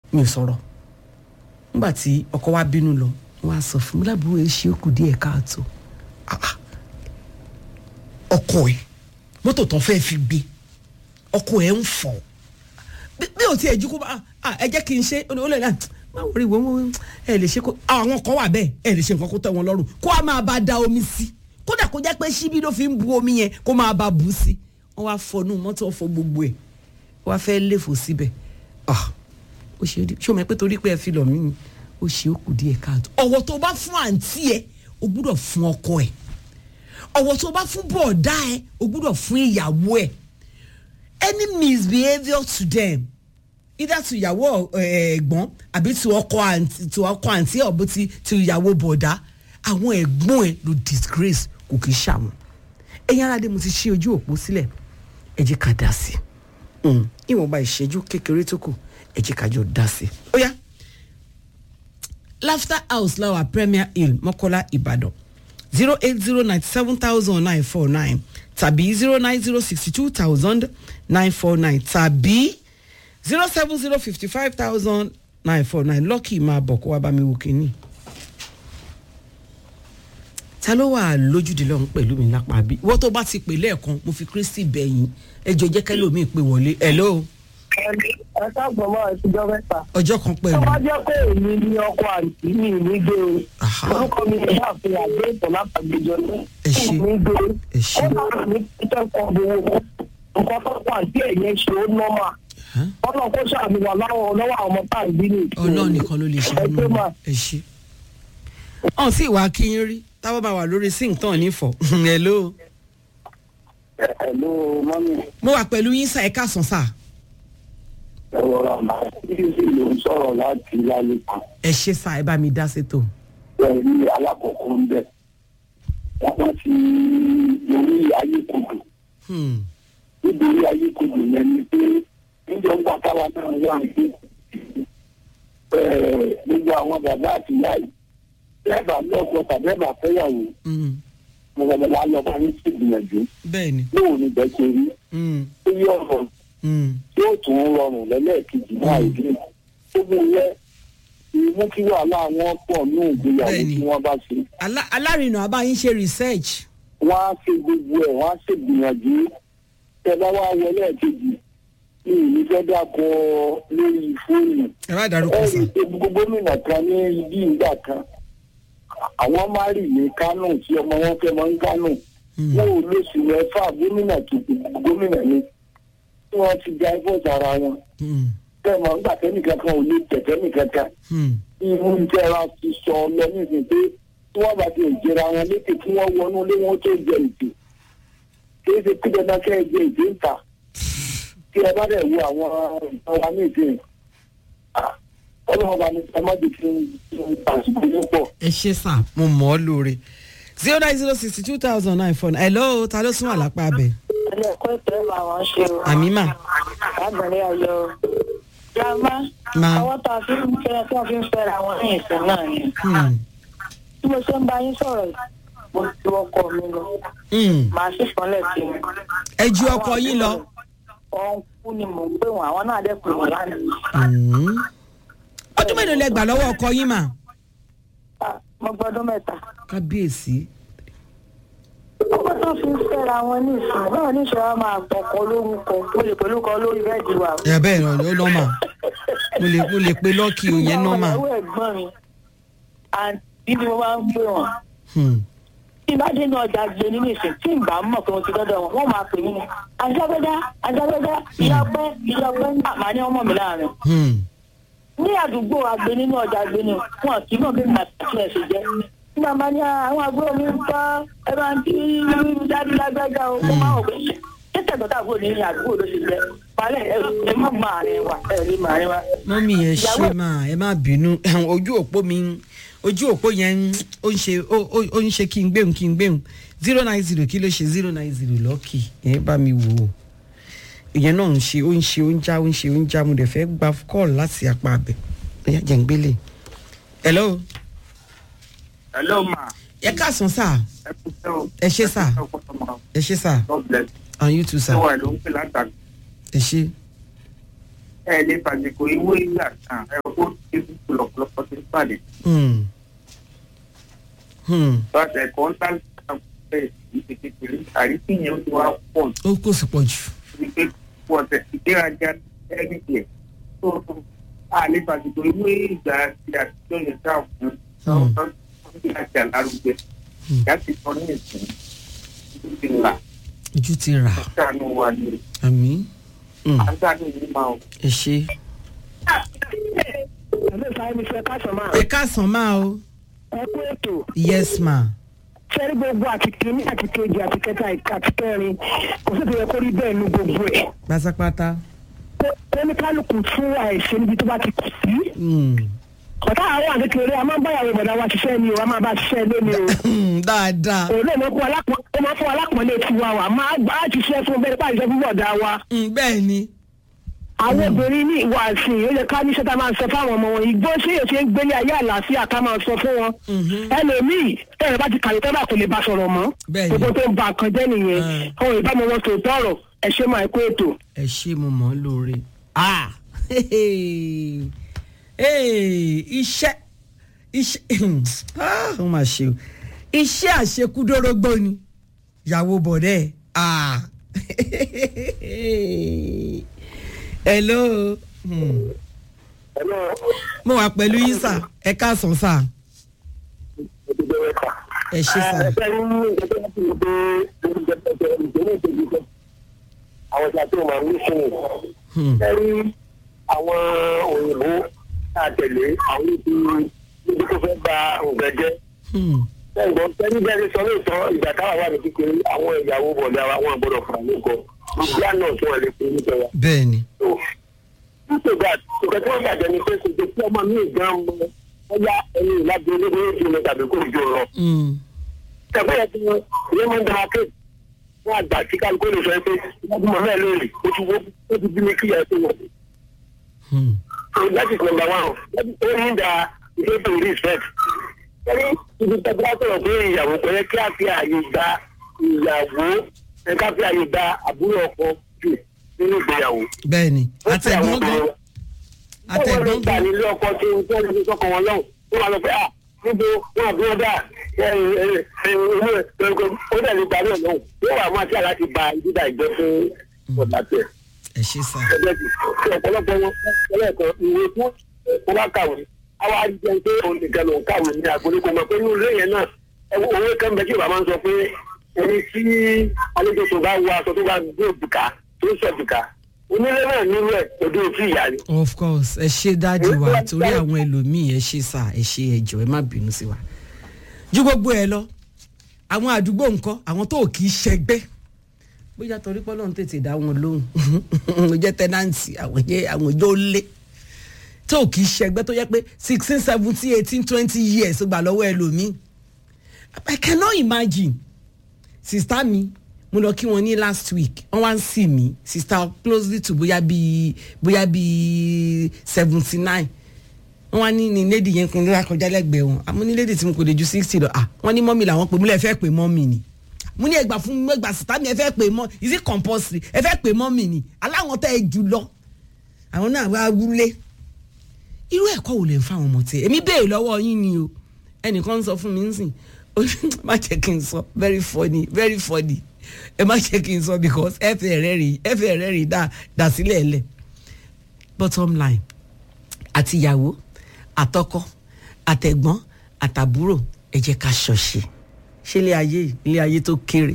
mi ò sọ̀rọ̀ nígbà tí ọkọ wa bínú lọ wọn á sọ fún mi lábúrò ẹ ṣe ó kù díẹ̀ káàtó Ah, ah. ọkọ ẹ mọ́tò tán fẹ́ẹ́ fi gbé ọkọ ẹ ń fọ̀ bí bí o tiẹ̀ jú kó bá ah, ẹ jẹ́ kí n ṣe ó lè náà máa wọrí ìwé wọn ẹ lè ṣe kó àwọn kan wà bẹ́ẹ̀ ẹ lè ṣe nǹkan kó tẹ́ wọn lọ́rùn kó a máa bá da omi sí kódà kó jẹ́ pé ṣíbí ló fi ń bu omi yẹn kó máa bá bù sí wọ́n wá fọnú mọ́tò ọ̀fọ̀ gbogbo ẹ̀ wọ́n wá fẹ́ léfò síbẹ̀ ah ó ṣe é ṣé o mọ̀ pé torí pé ẹ fi lọ̀ mí ni ó ṣe ó kù díẹ̀ káàtó ọ̀wọ̀ tó bá fún àǹtí ẹ o gbúdọ̀ fún ọkọ ẹ ọ̀wọ̀ tó bá fún bọ̀ọ̀dá ẹ o gbúdọ̀ fún ìyàwó ẹ any misbehaviour to them either to ìyàwó ẹ, ẹ̀gbọ́n àbí to ọkọ àǹtí to ọkọ àǹtí ọ̀bí ti to ìyàwó bọ̀ọ̀dá àwọn ẹ̀gbọ́n ẹ ló disgrace kò kì í ṣàwọn ẹ̀yin aráàlú mo ti ṣí ojú òpó sílẹ̀ ẹ jẹ́ ká dá sí i Mm, ìwọ̀nba ìṣẹ́jú kékeré tó kù ẹ jẹ́ ká jọ dá sí i ó yá laughter house lawa premier hill mọ́kọ́lá ìbàdàn zero eight zero ninety seven thousand nine four nine tàbí zero nine zero sixty two thousand nine four nine tàbí zero seven zero fifty five thousand nine four nine lọ́kì máa bọ̀ kó wá bá mi wò kínní. ta ló wà lójúdìlọ́hún pẹ̀lú mi lápá bí wọ́n tó bá ti pè lẹ́ẹ̀kan mo fi kristi bẹ̀yìn ẹjọ́ jẹ́ kẹ́lòmíì pé wọlé hello ẹ káàbọ̀ máa ṣùjọ́ mẹ́ta. ọjọ́ kan tó pẹ̀lú bá jẹ́ pé èmi ni ọkọ àǹtí mi ní gbé o Aha. orúkọ mi ní àfihàn àgbé ìtàn látàgbéjọ ní Ẹ ṣé. ní gbé Ẹ ṣé. ó bá mi títẹ́ kan gbowó nǹkan tó kọ àǹtí ẹ̀ yẹn ṣe ó nọ́mà Huh? ọ̀nà kó ṣàmì wà láwọn lọ́wọ́ àwọn ọmọ tá à ń bí ní ìsìn. ọlọ́run nìkan ló lè ṣe ẹ ṣé mà ẹ ṣe. ọ̀hún sì wá kí n rí táwọn bá wà lórí sing tán nífọ̀ hello ẹ̀lú mọ́mí mo wà pẹ̀lú yín sá ẹ̀ka sàn sá ẹ̀rọ ọ̀nà ìdíje ló ń sọ̀rọ̀ láti lálẹ́ kan ẹ ṣe sá ẹ bá mi dá sétò. pẹ̀lú alákọ̀ọ́kọ́ ń bẹ̀ wọ́n ti lórí ayé kodò Hmm. nítorí ayé kodò yẹn ni pé níjọ ń pàtàwà náà wà ní gbogbo àwọn bàbá àti ìyá yìí bẹ́ẹ̀bà lọ́kọ̀ tàbí ẹ̀bà fẹ́yàwó Hmm. mo bàbá wa lọ bá ní sí ìgbìyànjú bẹ́ẹ̀ ni. lóun ní bẹ́ẹ̀ ṣe rí Hmm. ó yí ọ̀rọ̀ Hmm. tí ó tún rọrùn lẹ́lẹ́ẹ̀kejì náà ìdí gbogbo yẹn ìmú kí wàhálà wọn pọ̀ ní ìgbéyàwó Bẹ́ẹ̀ni. tí wọ́n bá ṣe Alá- alárinà abáyín ṣe research. wọ́n á ṣe gbogbo ẹ̀ wọ́n á ṣe gbìyànjú tẹ bá wá wọlé ẹ̀kejì ní ìlú fẹ́ dàkọ lórí fóònù ẹ bá dárúkọ ẹ sá. rí i pé gbogbo gómìnà kan ní ibi ìgbà kan àwọn márì ní kánò tí ọmọ wọn fẹ́ mọ́ ń kánò Hmm. wọn ò lóṣù mẹ́fà gómìnà tó gómìnà ni tí wọ́n ti ja ẹ̀fọ́ sára wọn Hmm. tẹ̀mọ̀ nígbà tẹ́nìkan kan ò lè tẹ̀tẹ́ nìkan kan Hmm. irú ìjẹra ti sọ lọ nísìnyí pé tí wọ́n bá ti jẹra wọn létí kí wọ́n wọnú ilé wọn tó jẹ ìdè kí ẹ ṣe kí dandan kẹ́ ẹ jẹ ìdè ń ta kí ẹ bá dẹ̀ wo àwọn ìtàn wa ní ìdè ọlọ́run bá ní sọmọ́dé kí n pàṣípò ní pọ̀. ẹ ṣe sá mo mọ̀ ọ́ lóore. zero nine zero sixty two thousand nine four nine hello ta ló sún wà lápá abẹ. ilé ẹ̀kọ́ ìpínlẹ̀ máa wọ́n ṣe o. àmì mà. lágbàlẹ̀ ayọ̀ grandma Ma. ọwọ́ tá a fi ń fẹ́ tí wọ́n fi ń fẹ́ra wọn ní ìsìn náà ni. Hmm. bí mo ṣe ń bá yín sọ̀rọ̀ yìí mo ju ọkọ mi lọ Hmm. màá sì fọ́nlẹ̀ sí i. ẹ ju ọkọ yín lọ. ọ̀hún kú ni mò ń pè wọ́n àwọn náà dẹ̀ pè wọ́n lánàá. Hmm. ọdún mélòó lẹ gbà lọ́wọ́ ọkọ yín mà. Ah, mo gbọ́dún mẹ́ta. kábíyèsí. ọkọ tó fi ń fẹ́ra wọn ní ìsìn náà ní ìṣòro máa tọkọ lórúkọ mo lè pẹ̀lú kọ lórí bẹ́ẹ̀dì wa. ẹ bẹ́ẹ̀ ni ó nọ́mà mo lè mo lè pe lọ́ọ̀kì òyìn nọ́mà. ìyàwó ẹ̀gbọ́n mi àǹtí ni mo máa ń pè wọ́n. Hmm. tí bá dé ní ọjà gbé nínú ìsìn tí n bá mọ̀ pé mo ti dọ́dọ̀ wọn wọ́n máa pè mí ní ajábẹ́dá ajábẹ́dá ìyàpẹ́ ìyàpẹ́ àmà ní ọmọ mi láàrin. Hmm. ní àdúgbò àgbẹ̀ nínú ọjà àgbẹ̀ ni wọn kì í mọ̀ bí màá ti ẹ̀ ṣe jẹ́. nígbà máa ní àwọn àbúrò mi ń tọ́ ẹ máa ń tí dájú lágbájá o mo máa wọ̀ pé ṣé tẹ̀gbọ́n tàbúrò ní ní àdúgbò ló ṣe jẹ́ palẹ̀ ẹ ẹ má máa rìn wá ẹ rí màá rìn wá. mọ́mí ẹ ṣe máa ẹ má bínú ojú òpó mi ojú òpó yẹn ń- ó ń ṣe ó ó- ó ń ṣe kí n gbéhùn kí n gbéhùn zero nine zero kí ló ṣe zero nine zero lọ́ọ̀kì ẹ bá mi wò ó ìyẹn náà ń ṣe ó ń ṣe ó ń já ó ń ṣe ó ń já mo dẹ̀ fẹ́ gba kọ́ọ̀lù láti apá abẹ ẹ̀yà jẹ̀ ń gbélé. hello hello ma ẹ káàsán sá ẹ kú sẹ́ o. ẹ ṣé sà ẹ ṣé sà God bless. and you too sà ṣé wà ló ń pè látàgbà. ẹ ṣé. ẹ lè fàṣekò ìwé ìgbà kan ẹ kó ewu lọ́pọ̀lọpọ̀ tó ń pàdé Hmm. Hmm. bàtà ẹ̀kọ́ ń tà bẹ́ẹ̀ ìṣe kékeré àríkì yẹn ó ti wá pọ̀ ó kò sì pọ̀ jù. ní pé pọ̀ tẹ̀ ìgbéraga ẹ̀rí tiẹ̀ tó a lè fàṣekò ìwé ìgbà ti àtijọ́ yẹn ká fún Hmm. ọ̀hún àti àlárúgbẹ láti sọ ní ìsìn tó ti là ojú ti rà sànù wa ni àmì àgbàdo yìí máa ń ẹ ṣe. ẹ̀mí ìfàyè mi fẹ́ káṣọ máa. ẹ káàsán máa o ẹ kú ètò yes ma. sẹ́rí gbogbo àti kìíní àti kejì àti kẹta àti kẹrin kò sí ìpínlẹ̀ kó rí bẹ́ẹ̀ nu gbogbo ẹ̀. pátápátá. oníkálukú fún àìsí níbi tó bá ti kù sí. Hmm. ọ̀tá àwọn àkékeré a máa ń báyàwó ìbọ̀dá wa ṣiṣẹ́ ni o a máa bá ṣiṣẹ́ lé ni o. Hmm, dáadáa. òun náà máa fún alápọ̀- ó máa fún alápọ̀nlé tiwa wa máa gbá ṣiṣẹ́ fún bẹ́ẹ̀ pàṣẹ fún bọ̀dá wa. Hmm, bẹ́ẹ̀ ni. àwọn obìnrin ní ìwà àsìn ó yẹ ká ní sẹ́ta máa sọ fáwọn ọmọ wọn ìgbó ṣé èsì ń gbélé ayé àlàáfíà ká máa sọ fún wọn. ẹlòmíì tẹ̀rẹ̀ bá ti kàwé tẹ́lá kò lè bá sọ̀rọ̀ mọ́. Bẹ́ẹ̀ ni. gbogbo tó ń ba nǹkan jẹ́ nìyẹn. Mm. ohun ìbámu wọn tó tọrọ ẹ ṣe máa kó ètò. ẹ ṣe mo mọ̀ ọ́ lóore. ah Hey, iṣẹ́ iṣẹ́ ah ó mà ṣe o iṣẹ́ àṣekúdórógbó ni ìyàwó bọ̀dẹ́ ah hello Hmm. mo wà pẹ̀lú yín sà ẹ káàsán sà ẹ ṣe sà àwọn ìjà tó máa ń sìn Hmm. ẹrí àwọn òyìnbó tá a tẹ̀lé àwọn ibi níbi tó fẹ́ ba nǹkan jẹ́ Hmm. ẹ̀gbọ́n tẹ́lí bẹ́ẹ̀ sọ lóòótọ́ ìgbà táwa wà ní kékeré àwọn ìyàwó bọ̀dá wa wọn àgbọ̀dọ̀ fún àwọn nǹkan ìgbà náà tí wọ́n lè fún nípa wa. bẹ́ẹ̀ ni nítorí àti nǹkan tí wọ́n bàjẹ́ ni pé kò jẹ́ kí ọmọ mi gan mọ ọyá ẹni ìlàjì olóògbé yóò fi mi tàbí kó jò lọ. Hmm. tẹ̀gbọ́n yẹn ti wọn ìyẹn máa ń dára pé wọ́n àgbà tí kálukú lè sọ pé wọ́n mọ̀ mẹ́ẹ̀ lórí ó ti wó ó ti bí mi kí ẹ̀ tó wọ̀. Hmm. so that is number one that is only the way to respect. ẹni ibi tẹ́gbọ́n bá sọ̀rọ̀ pé ìyàwó kò yẹ kí a fi àyè gba ìyàwó ẹ ká fi àyè gba àbúrò ọkọ jù nínú ìgbéyàwó. bẹ́ẹ̀ ni àtẹ̀gbọ́n gan àtẹ̀gbọ́n àtẹ̀gbọ́n gbà gan nílé ọkọ tí ń tẹ́ ẹni sọ́kọ̀ wọn lọ́hùn ó wà lọ pé à níbo wọn àbí wọn dà ó dẹ̀ lè gbà náà lọ́hùn yóò wà máa tí a láti ba ìdídà ìjọ fún ọ̀dà tẹ̀. ẹ ṣe sà ẹgbẹ́ ti ṣe ọ̀pọ̀lọpọ̀ wọn ẹlẹ́ẹ̀kan ìwé fún wọn bá kàwé àwa jẹun pé òun nìkan ló ń kàwé ní àgbélé kò mọ̀ pé inú ilé yẹn náà ẹwọ- òwe kan bẹ tí bàbá máa ń sọ pé ẹni tí àlejò tó bá wọ aṣọ tó bá gbé òbíkà tó ń sọ̀bìkà onílé náà nínú ẹ̀ òde òtún ìyá ni. of course ẹ ṣe dájú wa torí àwọn ẹlòmíì ẹ ṣe sà ẹ ṣe ẹjọ ẹ má bínú sí wa ju gbogbo ẹ lọ àwọn àdúgbò ńkọ́ àwọn tó kì í ṣẹgbẹ́ bóyá torí pé Ọlọ́run tètè dá wọn lóhùn ó jẹ́ tẹ́nàǹtì àwọn yẹ àwọn yóò lé tó kì í ṣẹgbẹ́ tó yẹ pé sixteen seventeen eighteen twenty years ó gbà lọ́wọ́ ẹlòmíì I cannot imagine sista mi mo lọ kí wọn ní last week wọn wá ń sì mí sista closely to bóyá bíi bóyá bíi seventy nine wọn wá ní ní lady yẹn kan lóra kọjá lẹ́gbẹ̀ẹ́ wọn àmọ́ ní lady tí mo kò lè ju sixty lọ ah wọn ní mọ́mì làwọn pè múlẹ̀ fẹ́ pè mọ́mì ni mo ní ẹgbà fún mi ẹgbà sista mi ẹ fẹ́ pè mọ́ is it compulsory ẹ fẹ́ pè mọ́mì ni aláwọn tẹ́ ẹ jù lọ àwọn náà wá wúlé irú ẹ̀kọ́ wo lè ń fáwọn ọmọ tiẹ̀ èmi béèrè lọ́wọ́ yín ni o ẹnìkan ń sọ fún mi nsìn ó ní má jẹ́ kí n sọ very funny very funny ẹ má jẹ́ kí n sọ because ẹ fẹ́ rẹ́ rí ẹ fẹ́ rẹ́ rí dá dá sílẹ̀ ẹlẹ̀ bottom line àti ìyàwó àtọkọ àtẹ̀gbọ́n àtàbúrò ẹ jẹ́ ká ṣọ̀ṣe ṣé ilé ayé yìí ilé ayé tó kéré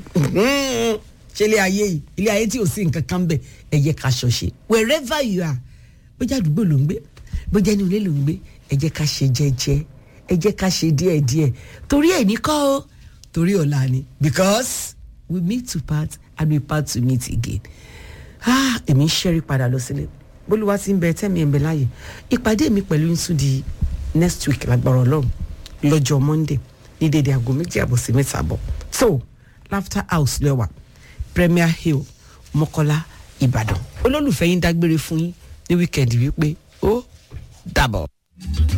ṣé ilé ayé yìí ilé ayé tí ò sí nǹkan kan bẹ̀ ẹ jẹ́ ká ṣọ̀ṣe wherever you are bójá àdúgbò ló ń gbé bójá inú ilé ló ń gbé ẹ jẹ́ ká ṣe jẹ́jẹ́ ẹ jẹ́ ká ṣe díẹ̀díẹ̀ torí ẹ̀ ní kọ́ o torí ọ̀la ni because we meet to part and we part to meet again ah èmi ń ṣẹ́rí padà lọ sílé bólúwa ti ń bẹ tẹ́mi ẹ̀ ń bẹ láàyè ìpàdé mi pẹ̀lú yín tún di next week lágbára ọlọ́run lọ́jọ́ monday ní dédé aago méjì àbọ̀ sí mẹ́ta àbọ̀ so laughter house lẹ́wà premier hill mọ́kọ́lá ìbàdàn olólùfẹ́ yín dágbére fún yín ní wíkẹ́ndì wípé ó dàbọ̀.